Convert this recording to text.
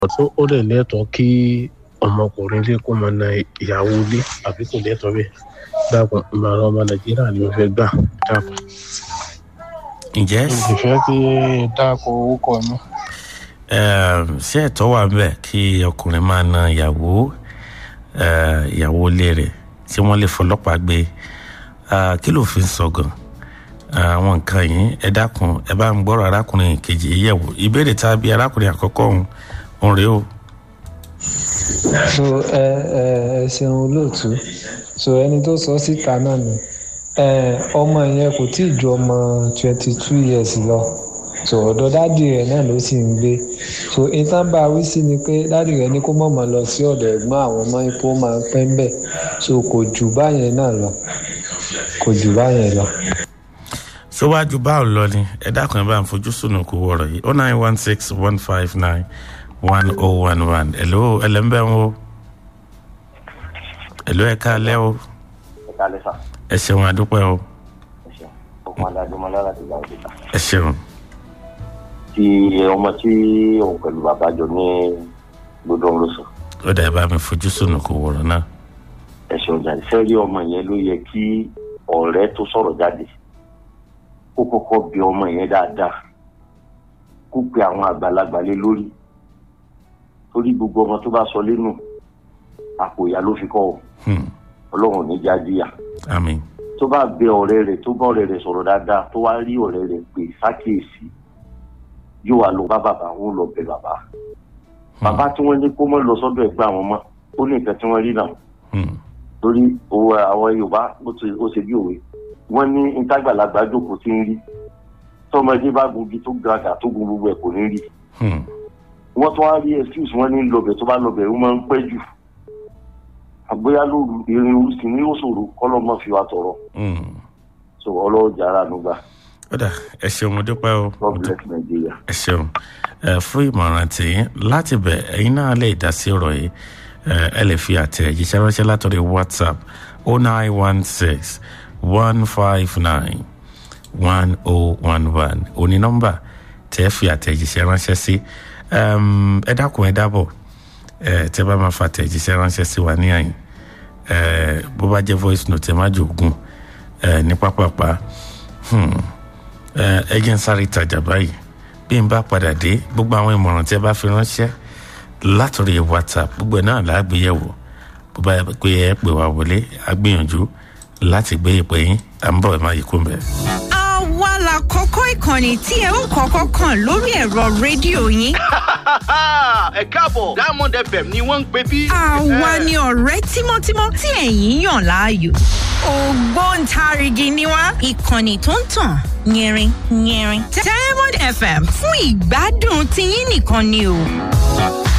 tó ó dẹ̀ lẹ́tọ̀ọ́ kí ọmọkùnrin lé kó máa na ìyàwó ilé àbí kò lẹ́tọ̀ọ́ bẹ́ẹ̀ dákun ìmọ̀ràn ọmọ nàìjíríà ni mo fẹ́ gbà dákun. ǹjẹ́ mo sì fẹ́ kí dákun owó kọ mọ́. um, ṣé ẹ̀tọ́ wà ń bẹ̀ kí ọkùnrin máa na ìyàwó eh, ìyàwó ilé rẹ̀ tí wọ́n lè fọlọ́pàá gbé Ah, kí ló fi ń sọ gan àwọn nǹkan yìí ẹ dákun ẹ bá ń gbọ́rọ̀ arákùnrin kejì yìí yẹ̀wò ìbéèrè tá a bí arákùnrin àkọ́kọ́ òun òun rèé o. so ẹ ẹ ẹ ṣeun olóòtú so ẹni tó sọ síta náà ni ẹ ọmọ yẹn kò tí ì ju ọmọ twenty two years lọ so ọ̀dọ̀ dádì rẹ̀ náà ló sì ń gbé so ìtàn bá wí sí ni pé dádì rẹ̀ ní kó mọ̀mọ́ lọ sí ọ̀dọ̀ ẹ̀gbọ́n àwọn ọmọ ipò máa ń pẹ́ ń bẹ̀ so kò jù báyẹn náà lọ kò jù báyẹn lọ. síwájú báwo lọ ni ẹ dákun ẹ bá ń fojú sùnù kú wọ̀rọ̀ yìí oh nine one six one five nine one oh one one hello ẹlẹ́mbẹ́ wo hello ẹ káalẹ́ o ẹ ká lẹ́sà ẹ ṣeun àdúpẹ́ o ẹ ṣeun ọkùnrin adájọmọlá láti gba òkúta ẹ ṣeun tí ọmọ tí òun pẹ̀lú bàbá jọ ní gbọdọ̀ ń lọ sùn ó dà ẹ bá mi fojú sùnù kú wọ̀rọ̀ náà ẹ ṣeun jáde sẹ́rí ọmọ yẹn ló yẹ kí ọ̀rẹ́ tó sọ̀rọ̀ jáde kó kọ́kọ́ bí ọmọ yẹn dáadáa kó pe àwọn àgbàlagbà lé lórí torí gbogbo ọmọ tó bá sọ lẹ́nu àpò ìyá ló fi kọ́ ọ Hmm, ọlọ́run ní jáde àmín tó bá bẹ ọ̀rẹ́ rẹ̀ tó bá ọ̀rẹ́ rẹ̀ sọ̀rọ̀ dáadáa tó wá rí ọ̀rẹ́ rẹ̀ pé sákèésí yóò wá lọ bá bàbá òun lọ bẹ bàbá bàbá tí wọ́n ní kó mọ́ lọ sọ́dọ̀ ẹ̀gbọ́n àwọn ọmọ ó ní nǹkan tí wọ́n rí náà Hmm, torí owó àwọn yorùbá ó ti- ó ṣe bí òwe wọ́n ní ìtagbàlagbà jókòó tí ń rí tọmọdé bá gungi tó gàgà tó gun gbogbo ẹ̀ kò ní rí hmm, wọ́n tún wá rí excuse wọ́n ní lọbẹ̀ tó bá lọbẹ̀ ó máa ń pẹ́ jù àgbéyà lóru irin orúsì ní ó ṣòro kọ́lọ́mọ́ fi wa tọrọ hmm. so ọlọ́jà ara nùgbà ó dà ẹ ṣeun mo dúpẹ́ o mo god dúpẹ́. bless nigeria. ẹ ṣeun ẹ fún ìmọ̀ràn tìyín láti bẹ̀ ẹ̀yin náà lè dá sí ọ̀rọ̀ yìí ẹ ẹ lè fi àtẹ̀jíṣẹ́ ránṣẹ́ látọ̀rí whatsapp oh nine one six one five nine one oh one one òní nọ́mbà tẹ́ fi àtẹ̀jíṣẹ́ ránṣẹ́ sí Ẹm, ẹ dákun ẹ dábọ̀ ẹ tẹ́ bá máa fa àtẹ̀jíṣẹ́ ránṣẹ́ sí wa ní àyìn ẹ bó bá jẹ́ voice note ẹ má jòògùn ẹ ní pápápá hmm ẹ ẹ jẹ́ ń sáré tajà báyìí bí n bá padà dé gbogbo àwọn ìmọ̀ràn tí ẹ bá fi ránṣẹ́ látòrí whatsapp gbogbo ẹ̀ náà lágbéyẹ̀wò bó bá yẹ pé ẹ pè wá wọlé á gbìyànjú láti gbé ìpè yín à ń bọ̀ ẹ̀ má yí kú mbẹ́. àwa la kọ́kọ́ ìkànnì tí ẹ ó kọ́kọ́ kàn lórí ẹ̀rọ rédíò yín. ẹ káàbọ̀ diamond fm ni wọ́n ń pè bí. àwa ni ọ̀rẹ́ tímọ́tímọ́ tí ẹ̀yin yàn láàyò. ògbóǹtarìgì ni wá ìkànnì tó ń tàn yẹrin yẹrin. diamond fm fún ìgbádùn tiyín nìkan ni o.